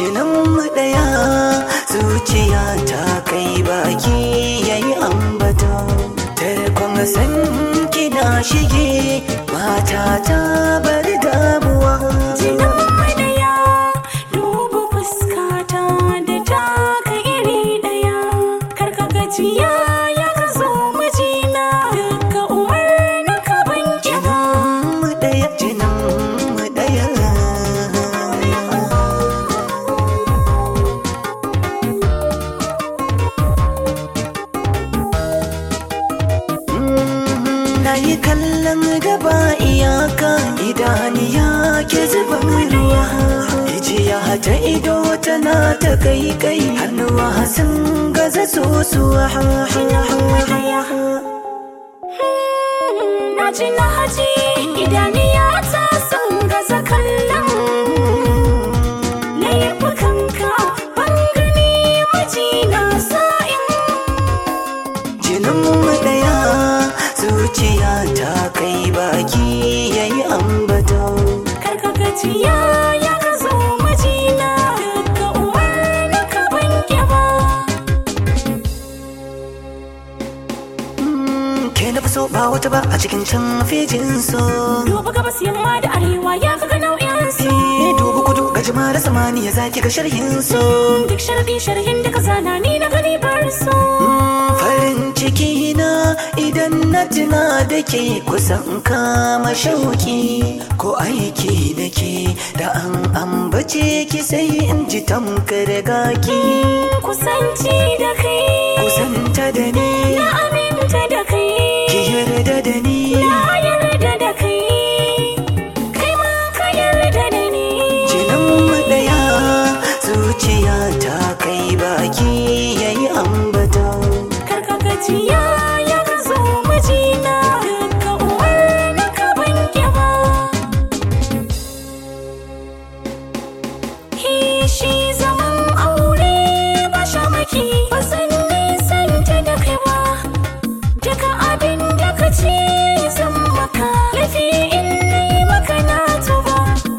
jininmu ɗaya zuciya ta kai baki yayi ambata tarkon san kina shige mata ta bar damuwa Jinan madaya dubu fuskata da taka iri daya karka gajiya ya ka zo mijina duka umarnin ka ban kiba jininmu ɗaya jininmu ɗaya na yi kallon gaba iyaka idaniya ke zuban ruwa ijiya ta ido tana ta kai kai hannuwa sun gaza sosuwa na ji na haji idaniya ta sun gaza kallon laifukanka ban gani mijina sa'in jininmu ɗaya zuciya ta kai baki yayi ambata karka gajiya ya ka zo mijina duka umarnin ka ban kiba ke na fi so ba wata ba a cikin can fejin so duba gabas yamma da arewa ya kaga nau'in su Eh, dubu kudu ga jima da samaniya zaki ga sharhin so duk sharɗi sharhin da ka zana ni na gani bar su farin ciki na idan na tuna da ke kusan kama shauki ko aiki da ke da an ambace ki sai in ji tamkar gaki kusanci da kai kusanta da ni na aminta da kai ki yarda da ni na yarda da kai kai ma ka yarda da ni jinin mu daya zuciya ta kai baki yayi ambata karka gajiya ya ka zo mijina duka umarnin ka ban kiba Shi zaman aure ba shamaki ba san nisanta da kai ba Duka abin da ka ce zan maka Lafi in nai maka na tuba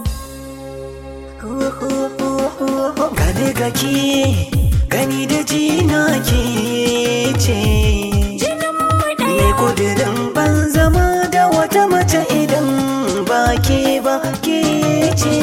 gane gaki gani da jina ke ce Jinin mu Me ɗaya kudirin ban zama da wata mace idan ba ke ba ke ce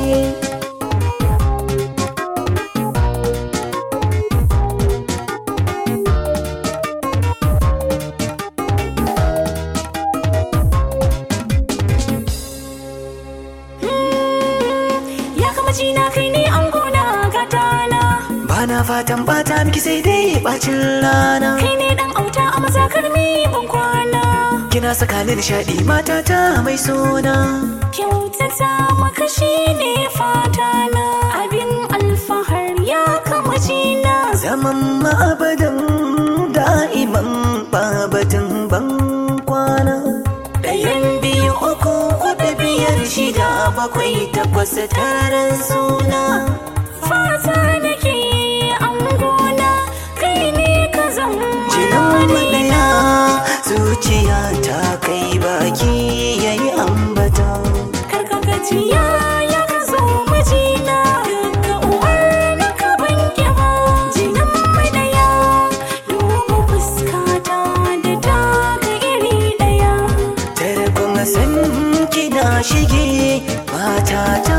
Ya kama jina kai ne an gona gatana ba na fatan bata miki sai dai bacin rana Kai ne dan auta a mazakar mi ban kwana kina saka ni nishadi matata mai suna Kyautata maka shi ne fatana Abin alfahar ya kama jina zaman ma'abadan da'iman babatin ban kwana ɗayan biyu uku kuɗi biyar shida bakwai takwas taron suna Fata nake an gona kai ne ka zama Jinan madaya zuciya ta kai baki yayi ambata Karka gajiya ya ka zo mijina Duka umarnin ka ban kiba Jinan mai daya Duba fuskata da taka iri daya Tare kuma san kina shige mata ta